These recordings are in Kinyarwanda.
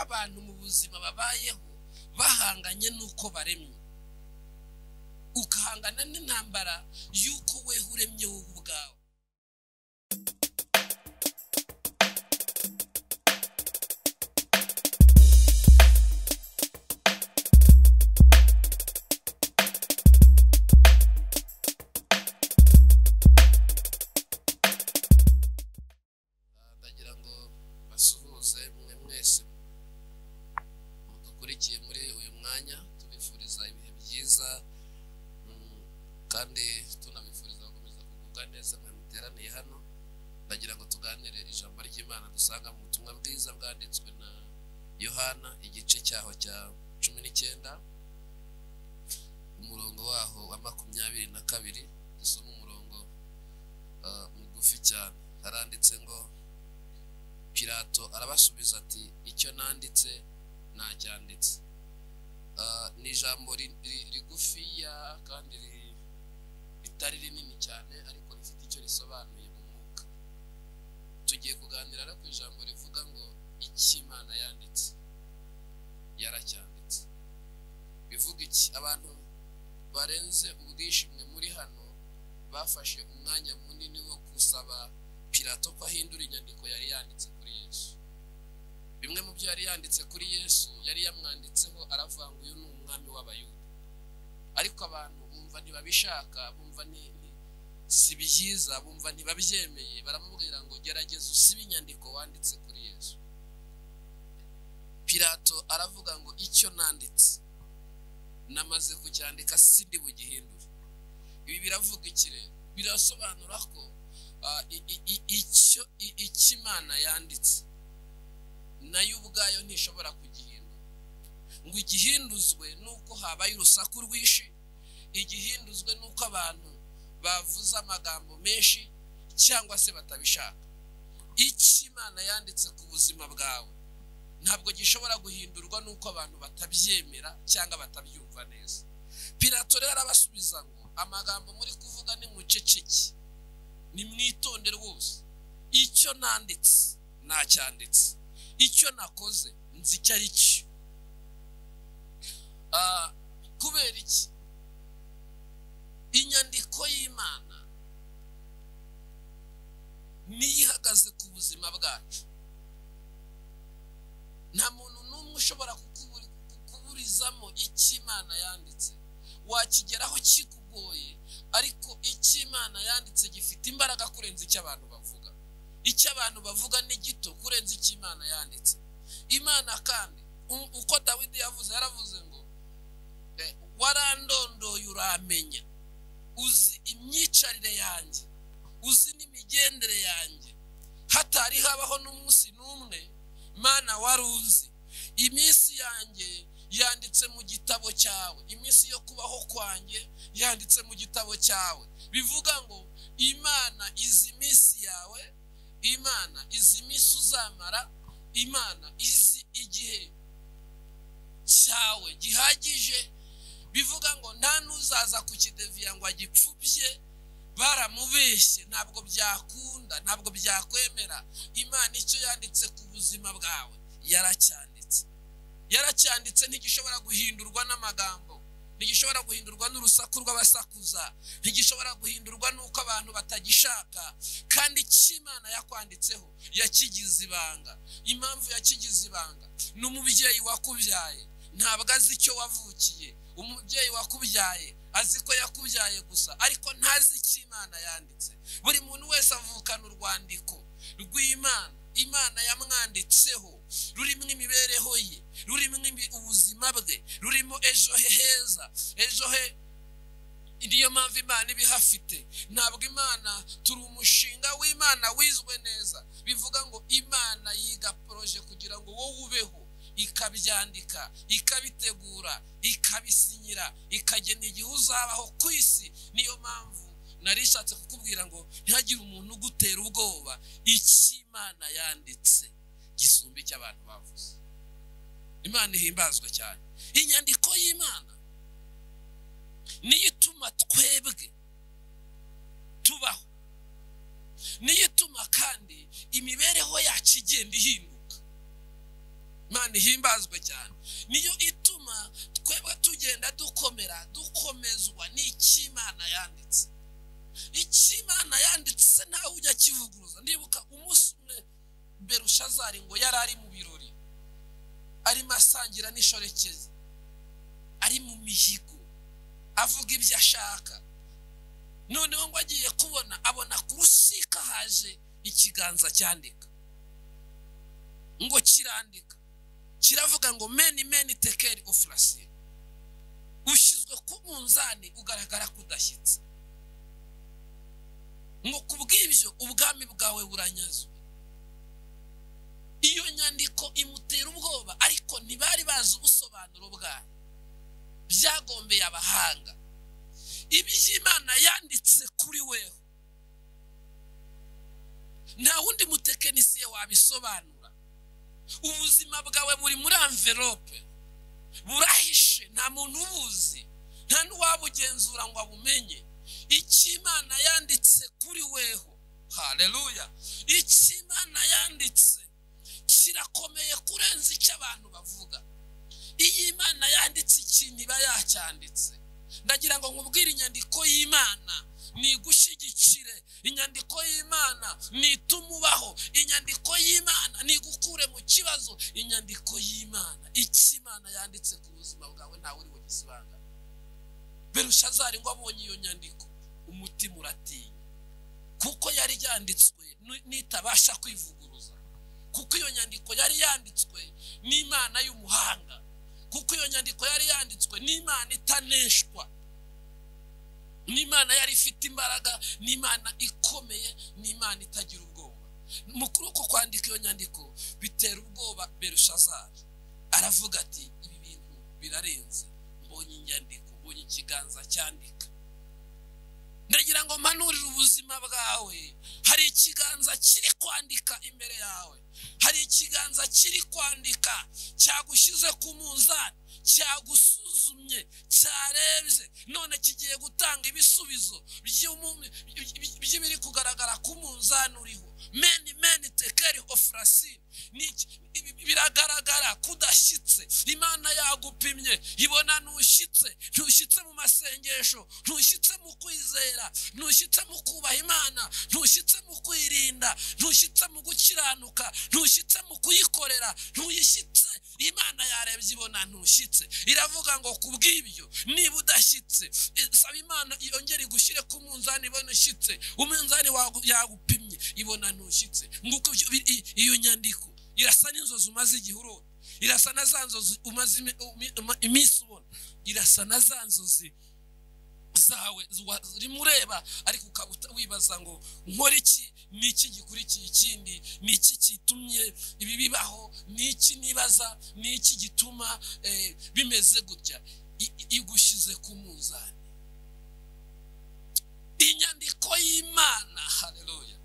abantu mu buzima babayeho bahanganye n'uko baremye ukahangana n'intambara y'uko weho uremye wowe ubwawe ndagira ngo basuhuze mwe mwese mudukurikiye muri uyu mwanya tubifuriza ibihe byiza mm, kandi tunabifuriza gukomeza kugubwa neza mwe muteraniye hano ndagira ngo tuganire ijambo ry'imana dusanga mu butumwa bwiza bwanditswe na yohana igice cyaho cya cumi n'icyenda umurongo waho wa makumyabiri na kabiri dusoma umurongo ah, mugufi cyane haranditse ngo pilato arabasubiza ati icyo nanditse nacyanditse Ah, ni ijambo ri- ri- rigufiya kandi ri- ritari rinini cyane ariko rifite icyo risobanuye mu mwuka tugiye kuganira no ku ijambo rivuga ngo icyo imana yanditse yaracyanditse bivuga iki abantu barenze ubwishimwe muri hano bafashe umwanya munini wo gusaba pilato ko ahindura inyandiko yari yanditse kuri yesu bimwe mu byo yari yanditse kuri yesu yari yamwanditseho aravuga ngo uyu ni umwami w'abayuda ariko abantu bumva ntibabishaka bumva ni- ni- si byiza bumva ntibabyemeye baramubwira ngo gerageza usibe inyandiko wanditse kuri yesu pilato aravuga ngo icyo nanditse namaze kucyandika sindi bugihindure ibi biravuga iki rero birasobanura ko ah, i- i- i- icyo i- icyo imana yanditse nayo ubwayo ntishobora kugihindura ngo igihinduzwe nuko habaye urusaku rwinshi igihinduzwe nuko abantu bavuze amagambo menshi cyangwa se batabishaka icyo imana yanditse ku buzima bwawe ntabwo gishobora guhindurwa nuko abantu batabyemera cyangwa batabyumva neza pilato rero arabasubiza ngo amagambo muri kuvuga ni muceceke nimwitonde rwose icyo nanditse nacyanditse icyo nakoze nzi icyo ari cyo Ah, kubera iki inyandiko y'imana niyo ihagaze ku buzima bwacu nta muntu n'umwe ushobora kukuburi- kukuburizamo icyo imana yanditse wakigeraho kikugoye ariko icyo imana yanditse gifite imbaraga kurenza icyo abantu bavuga icyo abantu bavuga ni gito kurenza icyo imana yanditse imana kandi u- uko dawidi yavuze yaravuze ngo eh, warandondoye uramenya uzi imyicarire yanjye uzi n'imigendere yanjye hatari habaho n'umunsi n'umwe mana wari uzi iminsi yanjye yanditse mu gitabo cyawe iminsi yo kubaho kwanjye yanditse mu gitabo cyawe bivuga ngo imana izi iminsi yawe imana izi iminsi uzamara imana izi igihe cyawe gihagije bivuga ngo nta n'uzaza kukideviya ngo agipfubye baramubeshye ntabwo byakunda ntabwo byakwemera imana icyo yanditse ku buzima bwawe yaracyanditse yaracyanditse ntigishobora guhindurwa n'amagambo ntigishobora guhindurwa n'urusaku rw'abasakuza ntigishobora guhindurwa n'uko abantu batagishaka kandi icyo imana yakwanditseho yakigize ibanga impamvu yakigize ibanga ni umubyeyi wakubyaye ntabwo azi icyo wavukiye umubyeyi wakubyaye azi ko yakubyaye gusa ariko ntazi icyo imana yanditse buri muntu wese avukana urwandiko rw'imana imana yamwanditseho rurimo imibereho ye rurimo ibi- ubuzima bwe rurimo ejo he heza ejo he niyo mpamvu imana ibihafite ntabwo imana turi umushinga w'imana wizwe neza bivuga ngo imana yiga poroje kugira ngo wowe ubeho ikabyandika ikabitegura ikabisinyira ikagena igihe uzabaho ku isi niyo mpamvu nari ishatse kukubwira ngo ntihagire umuntu ugutera ubwoba icyo imana yanditse gisumba icyo abantu bavuze imana ihimbazwa cyane inyandiko y'imana niyo ituma twebwe tubaho niyo ituma kandi imibereho yacu igenda ihinduka imana imana ihimbazwe cyane niyo ituma twebwe tugenda dukomera dukomezwa n'icy'imana yanditse icy'imana yanditse ntawe ujya akivuguruza ndibuka umunsi umwe berushazari ngo yari ari mu birori arimo asangira n'ishorekezi ari mu mihigo avuga ibyo ashaka noneho ngo agiye kubona abona ku rusika haje ikiganza cyandika ngo kirandika kiravuga ngo meni meni tekeri ofurasiyo ushyizwe ku munzani ugaragara ko udashyitse ngo ku bw'ibyo ubwami bwawe buranyazwe iyo nyandiko imutera ubwoba ariko ntibari bazi ubusobanuro bwayo byagombeye abahanga iby'imana yanditse kuri wewe nta wundi mutekinisiye wabisobanura ubuzima bwawe buri muri amverope burahishe nta muntu ubuzi nta n'uwabugenzura ngo abumenye icy'imana yanditse kuri weho hareruya icy'imana yanditse kirakomeye kurenza icyo abantu bavuga iyo imana yanditse ikintu iba yacyanditse ndagira ngo nkubwire inyandiko y'imana ni igushyigikire inyandiko y'imana ni itumubaho inyandiko y'imana ni igukure mu kibazo inyandiko y'imana icyo imana yanditse ku buzima bwawe ntawe uri bugize ibanga berushazari ngo abonye iyo nyandiko umutima uratinya kuko yari yanditswe nitabasha kwivuguruza kuko iyo nyandiko yari yanditswe n'imana y'umuhanga kuko iyo nyandiko yari yanditswe n'imana itaneshwa n'imana yari ifite imbaraga n'imana ikomeye n'imana itagira ubwoba mu kuboko kwandika iyo nyandiko bitera ubwoba berushazari aravuga ati ibi bintu birarenze mbonye inyandiko mbonye ikiganza cyandika ndagira ngo mpanurire ubuzima bwawe hari ikiganza kiri kwandika imbere yawe hari ikiganza kiri kwandika cyagushyize ku munzani cyagusuzumye cyarebye none kigiye gutanga ibisubizo by'ibiri kugaragara ku munzani uriho meni meni tekeri ofurasi biragaragara ko udashyitse imana yagupimye ibona ntushyitse ntushyitse mu masengesho ntushyitse mu kwizera ntushyitse mu kubaha imana ntushyitse mu kwirinda ntushyitse mu gukiranuka ntushyitse mu kuyikorera ntuyishyitse imana yarebye ibona ntushyitse iravuga ngo ku bw'ibyo niba udashyitse saba imana yongere igushyire ku munzani ibona ushyitse umunzani yagupimye ibona ntushyitse nguko iyo nyandiko irasa n'inzozi umaze igihe urota irasa na za nzozi umaze iminsi ubona irasa na za nzozi zawe urimo ureba ariko ukaba wibaza ngo nkore iki ni iki gikurikiye ikindi ni iki gitumye ibi bibaho ni iki nibaza ni iki gituma bimeze gutya igushyize ku munzani inyandiko y'imana hareruya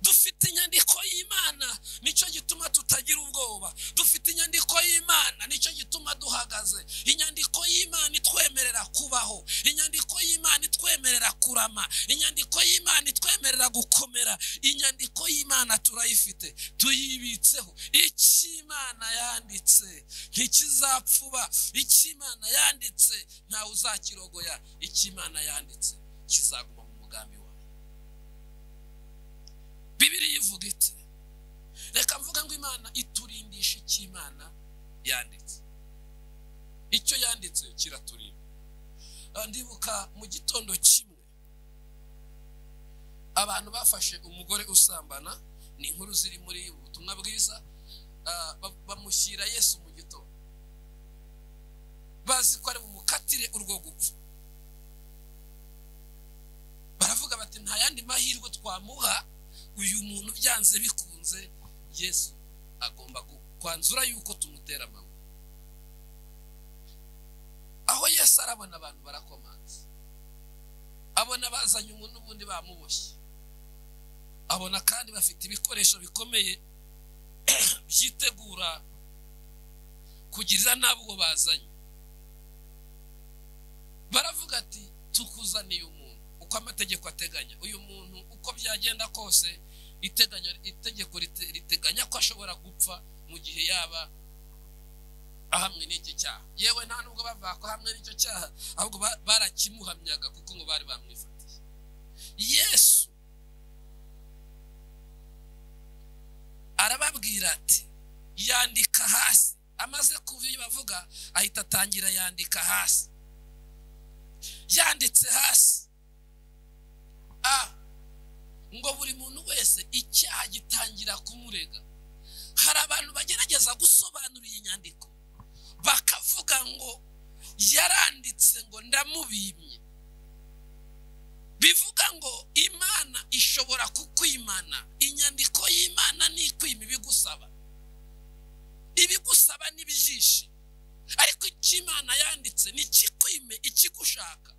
dufite inyandiko y'imana nicyo gituma tutagira ubwoba dufite inyandiko y'imana nicyo gituma duhagaze inyandiko y'imana itwemerera kubaho inyandiko y'imana itwemerera kurama inyandiko y'imana itwemerera gukomera inyandiko y'imana turayifite tuyibitseho icy'imana yanditse ntikizapfuba icy'imana yanditse ntawe uzakirogoya icy'imana yanditse kizaguma mu mugambi wawe bibiri ivuga iti reka mvuga ngo imana iturindisha icy'imana yanditse icyo yanditse kiraturinda ndibuka mu gitondo kimwe abantu bafashe umugore usambana ni inkuru ziri muri ubutumwa bwiza bamushyira yesu mu gitondo bazi ko ari bumukatire urwo gupfa baravuga bati nta yandi mahirwe twamuha uyu muntu byanze bikunze yesu agomba kwanzura yuko tumutera amaboko aho yesu arabona abantu barakomanze abona bazanye umuntu n'ubundi bamuboshye abona kandi bafite ibikoresho bikomeye byitegura kugirira n'abo bazanye baravuga ati tukuzaniye umuntu uko amategeko ateganya uyu muntu uko byagenda kose itegeko riteganya ko ashobora gupfa mu gihe yaba ahamwe n'icyo cyaha yewe nta nubwo bavuga ko hamwe n'icyo cyaha ahubwo ba- barakimuhamyaga kuko ngo bari bamwifatiye yesu arababwira ati yandika hasi amaze kuva iyo bavuga ahita atangira yandika hasi yanditse hasi a ngo buri muntu wese icyaha gitangira kumurega hari abantu bagerageza gusobanura iyi nyandiko bakavuga ngo yaranditse ngo ndamubimye bivuga ngo imana ishobora kukwimana inyandiko y'imana ni ikwima ibigusaba ibigusaba n'ibijishi ariko icyo imana yanditse ni ikikwime ikigushaka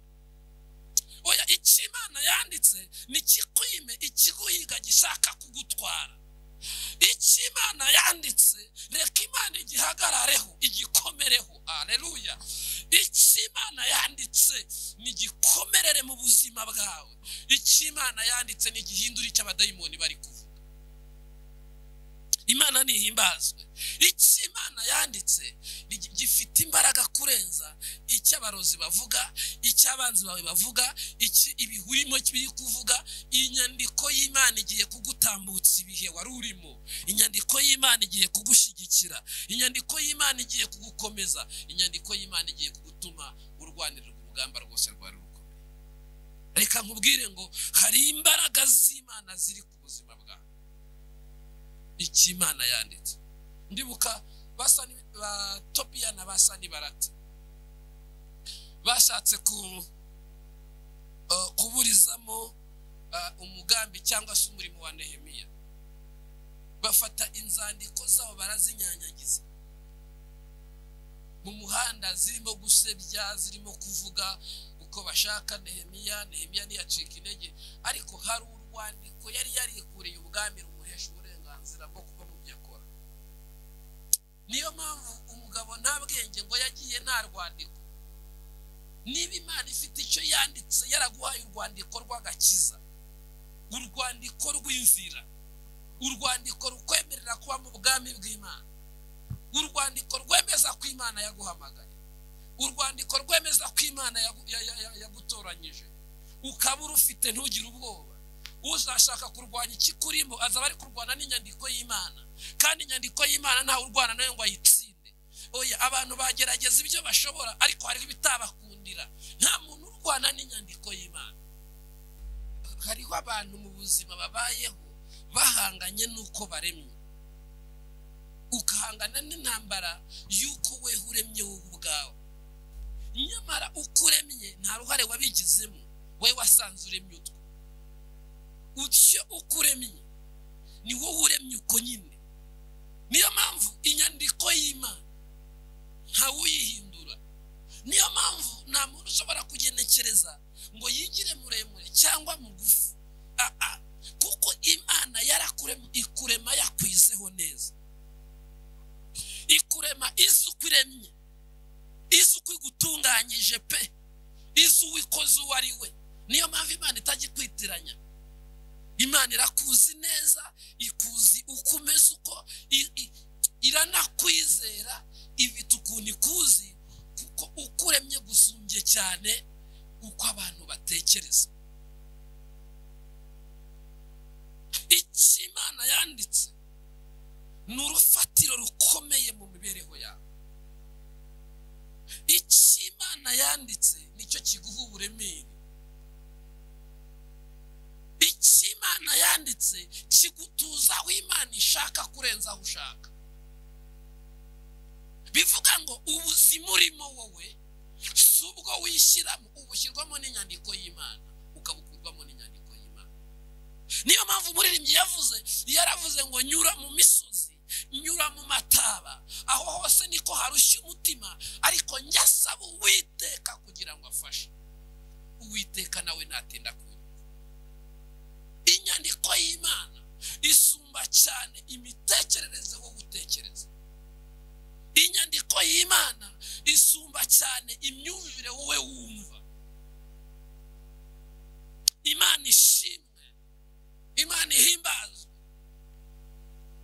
oya icyo imana yanditse ni ikikwime ikiguhiga gishaka kugutwara icyo imana yanditse reka imana igihagarareho igikomereho aleluya icyo imana yanditse nigikomerere mu buzima bwawe icyo imana yanditse nigihindura icyo abadayimoni bari kuvuga imana ntihimbazwe icyo imana yanditse nigi- gifite imbaraga kurenza icyo abarozi bavuga icyo abanzi bawe bavuga icyo ibihurimo biri kuvuga inyandiko y'imana igiye kugutambutsa ibihe wari urimo inyandiko y'imana igiye kugushyigikira inyandiko y'imana igiye kugukomeza inyandiko y'imana igiye kugutuma urwanira urugamba rwose rwari rukomeye reka nkubwire ngo hari imbaraga z'imana ziri ku buzima bwawe icyo imana yanditse ndibuka basa ni ba topiya na basa ni barati bashatse ku eh, kuburizamo eh, umugambi cyangwa se umurimo wa nehemiya bafata inzandiko zabo barazinyanyagiza mu muhanda zirimo gusebya zirimo kuvuga uko bashaka nehemiya nehemiya ntiyacika intege ariko hari urwandiko yari yarikuriye ubwami rumuhesha uburenganzira bwo kuba mu byo akora niyo mpamvu umugabo nta bwenge ngo yagiye nta rwandiko niba imana ifite icyo yanditse yaraguhaye urwandiko rw'agakiza urwandiko rw'inzira urwandiko rukwemerera kuba mu bwami bw'imana urwandiko rwemeza ko imana yaguhamagaye urwandiko rwemeza ko imana yagu- ya- ya- ya- yagutoranyije ukaba urufite ntugire ubwoba uzashaka kurwanya ikikurimo azaba ari kurwana n'inyandiko y'imana kandi inyandiko y'imana ntawe urwana nayo ngo ayitsinde oya abantu bagerageza ibyo bashobora ariko hariho ibitabakundira nta muntu urwana n'inyandiko y'imana hariho abantu mu buzima babayeho bahanganye n'uko baremye ukahangana n'intambara y'uko weho uremye wowe ubwawe nyamara uko uremye nta ruhare wabigizemo we wasanze uremye utwo utyo uko uremye ni wowe uremye uko nyine niyo mpamvu inyandiko y'imana ntawuyihindura niyo mpamvu nta muntu ushobora kugenekereza ngo yigire muremure cyangwa mugufi Ah, ah. kuko imana yarakurema ikurema yakwizeho neza ikurema izi uko iremye izi uko igutunganyije pe izi uwikoze uwo ari we niyo mpamvu imana itajya ikwitiranya imana irakuzi neza ikuzi uko umeze uko i- i- iranakwizera ifite ukuntu ikuzi kuko uko uremye gusumbye cyane uko abantu batekereza icyo imana yanditse ni urufatiro rukomeye mu mibereho yawe icyo imana yanditse nicyo kiguha uburemere icyo imana yanditse kigutuza aho imana ishaka kurenza aho ushaka bivuga ngo ubuzima urimo wowe si ubwo wishyiramo ubushyirwamo n'inyandiko y'imana ukabukurwamo n'inyandiko y'imana niyo mpamvu umuririmbyi yavuze yaravuze ngo nyura mu misozi nyura mu mataba aho hose niko harushya umutima ariko njya asaba uwiteka kugira ngo afashe uwiteka nawe natinda kuba inyandiko y'imana isumba cyane imitekerereze wo gutekereza inyandiko y'imana isumba cyane imyumvire wowe wumva imana ishimwe imana ihimbazwe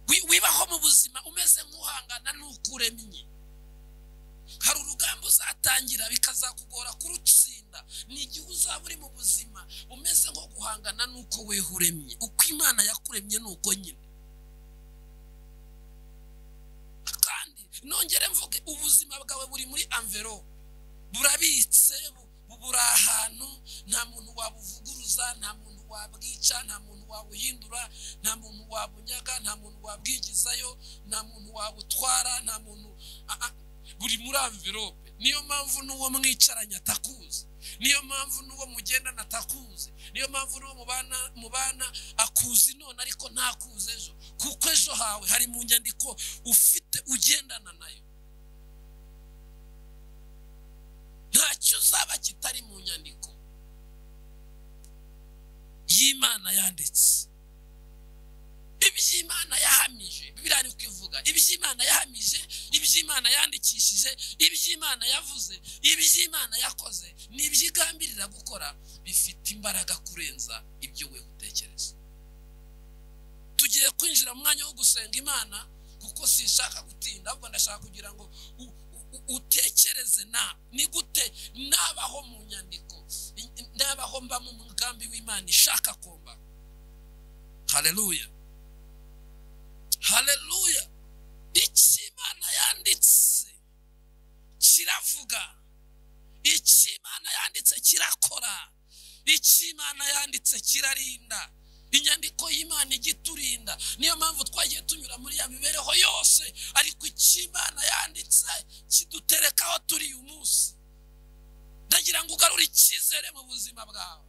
Wi- wibaho mu buzima umeze nk'uhangana n'uko uremye kugitangira bikazakugora kurutsinda ni igihe uzaba uri mu buzima umeze nko guhangana n'uko weho uremye uko imana yakuremye ni uko nyine kandi nongere mvuge ubuzima bwawe buri muri amvero burabitse bu- buri ahantu nta muntu wabuvuguruza nta muntu wabwica nta muntu wabuhindura nta muntu wabunyaga nta muntu wabwigizayo nta muntu wabutwara nta muntu a- a- buri muri amvirope niyo mpamvu n'uwo mwicaranye atakuzi niyo mpamvu n'uwo mugendana atakuzi niyo mpamvu n'uwo mubana mubana akuzi none ariko ntakuzi ejo kuko ejo hawe hari mu nyandiko ufite ugendana nayo ntacyo uzaba kitari mu nyandiko y'imana yanditse iby'imana yahamije biriya ni uko ivuga iby'imana yahamije iby'imana yandikishije iby'imana yavuze iby'imana yakoze ni ibyigambirira gukora bifite imbaraga kurenza ibyo we utekereza tugiye kwinjira mu mwanya wo gusenga imana kuko sinshaka gutinda ahubwo ndashaka kugira ngo u- u- u- utekereze na ni gute nabaho mu nyandiko i- i- nabaho mba mu mugambi w'imana ishaka kumba haleluya haleluya icyo imana yanditse kiravuga icyo imana yanditse kirakora icyo imana yanditse kirarinda inyandiko y'imana ijya iturinda niyo mpamvu twagiye tunyura muri ya mibereho yose ariko icyo imana yanditse kiduterekaho turi uyu munsi ndagira ngo ugarure icyizere mu buzima bwawe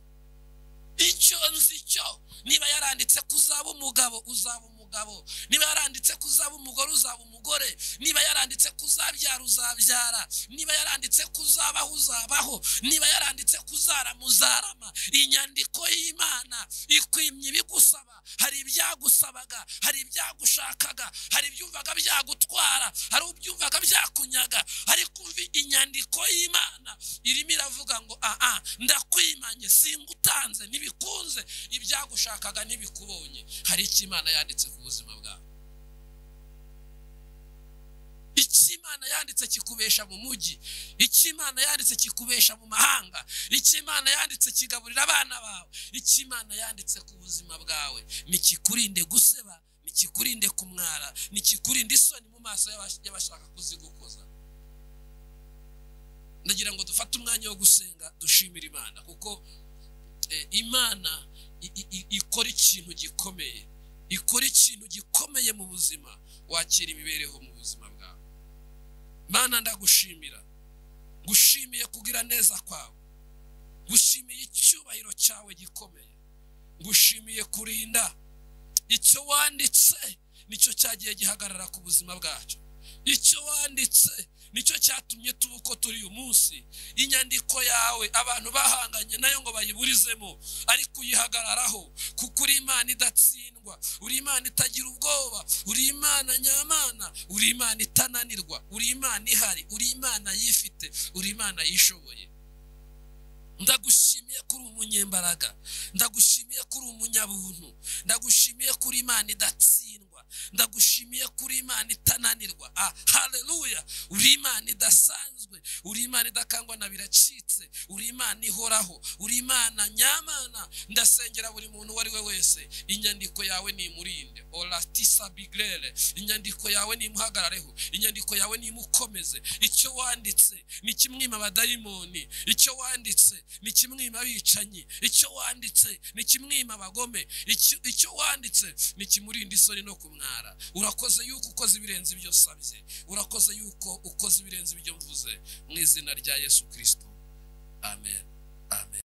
icyo nzi cyo niba yaranditse ko uzaba umugabo uzaba umugabo niba yaranditse ko uzaba umugore uzaba umugore niba yaranditse ko uzabyara uzabyara niba yaranditse ko uzabaho uzabaho niba yaranditse ko uzarama uzarama inyandiko y'imana ikwimye ibigusaba hari ibyagusabaga hari ibyagushakaga hari ibyumvaga byagutwara hari ubyumvaga byakunyaga ariko umva inyandiko y'imana irimo iravuga ngo aha ndakwimanye singutanze ntibikunze ibyagushakaga ntibikubonye hari icyo imana yanditse ku buzima bwawe icyo imana yanditse kikubesha mu mujyi icyo imana yanditse kikubesha mu mahanga icyo imana yanditse kigaburira abana bawe icyo imana yanditse ku buzima bwawe ntikikurinde guseba ntikikurinde kumwara ntikikurinde isoni mu maso y'abash- y'abashaka kuzigukoza ndagira ngo dufate umwanya wo gusenga dushimira imana kuko eh, imana i- i- i- ikora ikintu gikomeye ikora ikintu gikomeye mu buzima wakira imibereho mu buzima bwawe mana ndagushimira ngushimiye kugira neza kwawe ngushimiye icyubahiro cyawe gikomeye ngushimiye kurinda icyo wanditse nicyo cyagiye gihagarara ku buzima bwacu icyo wanditse nicyo cyatumye tuba uko turi uyu munsi inyandiko yawe abantu bahanganye nayo ngo bayiburizemo ariko uyihagararaho kuko uri imana idatsindwa uri imana itagira ubwoba uri imana nyamana uri imana itananirwa uri imana ihari uri imana yifite uri imana yishoboye ndagushimiye kuri umunyembaraga ndagushimiye kuri umunyabuntu ndagushimiye kuri imana idatsindwa ndagushimiye kuri imana itananirwa ah, haleluya uri imana idasanzwe uri imana idakangwa na biracitse uri imana ihoraho uri imana nyamana ndasengera buri muntu uwo ari we wese inyandiko yawe nimurinde oratisa bigrere inyandiko yawe nimuhagarareho inyandiko yawe nimukomeze icyo wanditse ni kimwima abadayimoni icyo wanditse ni kimwima abicanyi icyo wanditse ni kimwima abagome icyo- icyo wanditse ni kimurinda isoni no kumwara urakoze yuko ukoze ibirenze ibyo usabye urakoze yuko ukoze ibirenze ibyo mvuze mu izina rya yesu kirisito amen amen